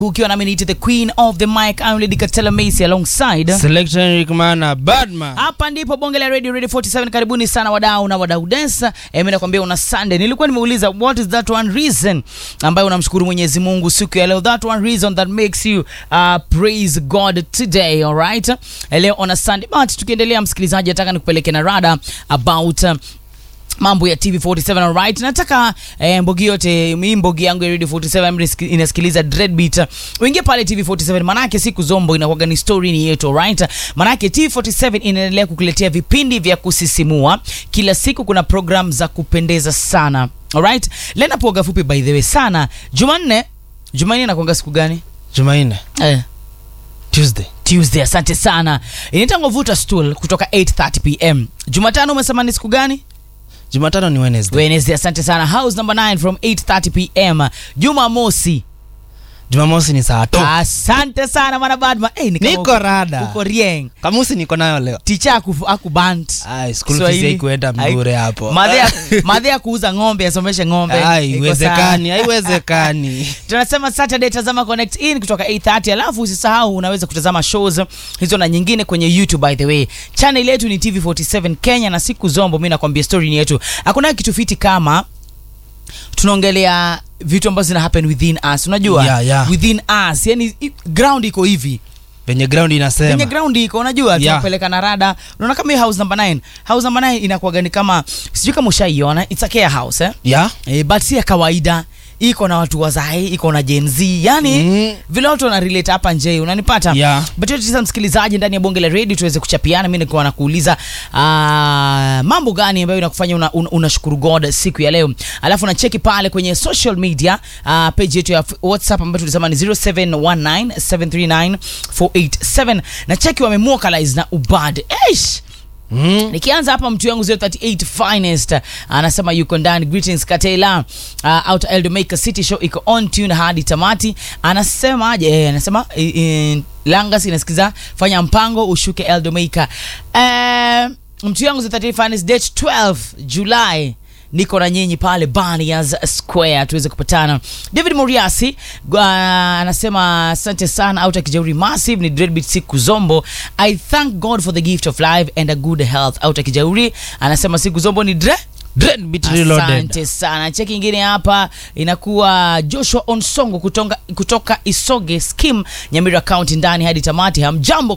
ukiwa nami niite the queen of the mic I'm Lady Katela Macy alongside Selection Rick Mana Badman. hapa ndipo bonge la radio radio 47 karibuni sana wadau na wadau desa mimi nakwambia una sunday nilikuwa nimeuliza what is that one reason ambayo unamshukuru mwenyezi mungu siku ya leo that one reason that makes you uh, praise god today alright leo on a sunday but tukiendelea msikilizaji nataka nikupeleke na rada about uh, mambo ya tv47 alright nataka eh, mbogi yote hii mbogi yangu ya radio 47 mnisiki- inasikiliza dreadbeat uingie pale tv47 manake siku zombo inakuwaga ni story ni yetu alright manake tv47 inaendelea kukuletea vipindi vya kusisimua kila siku kuna program za kupendeza sana alright lena poga fupi by the way sana jumanne jumanne inakuanga siku gani Jumanne, eh. Tuesday. tuesday asante sana inaitangwa vuta stool kutoka 8:30 pm jumatano umesema ni siku gani Jumatano ni Wednesday. Wednesday, asante sana. House number 9 from 8:30 pm. Jumamosi. Jumamosi ni saa tatu. Asante sana mwana Badman. Hey, ni kama Niko uko- rada. Uko rieng. Kamusi niko nayo leo. Ticha aku akubant. Ai, school fees haikuenda mbure hapo. Madhe ya kuuza ng'ombe asomeshe ng'ombe. Ai, Iko Haiwezekani, sawa. haiwezekani. tunasema saturday tazama connect in kutoka 830 alafu usisahau unaweza kutazama shows hizo na nyingine kwenye youtube by the way channel yetu ni tv47 kenya na siku zombo mi nakwambia story ni yetu hakuna kitu fiti kama tunaongelea vitu ambazo zina happen within us unajua Yeah, yeah. within us yani i- ground iko hivi Venye ground kwenye inasema. ground iko unajua Yeah. tunapeleka na rada unaona kama hii house number 9 house number 9 inakuwaga ni kama sijui kama ushaiona it's a care house eh? Yeah? e, but si ya kawaida iko na watu wazae iko na Gen Z yani Mm. vile watu wana relate hapa nje unanipata Yeah. but yote tisa msikilizaji ndani ya bonge la radio tuweze kuchapiana mimi nilikuwa nakuuliza ah, mambo gani ambayo inakufanya unashukuru una, unashukuru god siku ya leo alafu nacheki pale kwenye social media uh, page yetu ya whatsapp ambayo tulisema ni 0719739487 na cheki wamemwokalize na ubad Eish! Mm. nikianza hapa mtu yangu 038 finest anasema yuko ndani greetings katela uh, out eldomaker city show iko on tune hadi tamati anasema aje eh, anasema eh, eh, langas inasikiza fanya mpango ushuke eldomaker eh, mtu yangu 038 finest date 12 july niko na nyinyi pale Barriers Square tuweze kupatana. David Muriasi uh, anasema asante sana out Kijauri Massive ni Dreadbeat siku zombo. I thank God for the gift of life and a good health. Out Kijauri anasema siku zombo ni dre Dreadbeat Reloaded. Asante sana. Cheki ingine hapa inakuwa Joshua Onsongo kutoka, kutoka Isoge Skim Nyamira County ndani hadi tamati. Hamjambo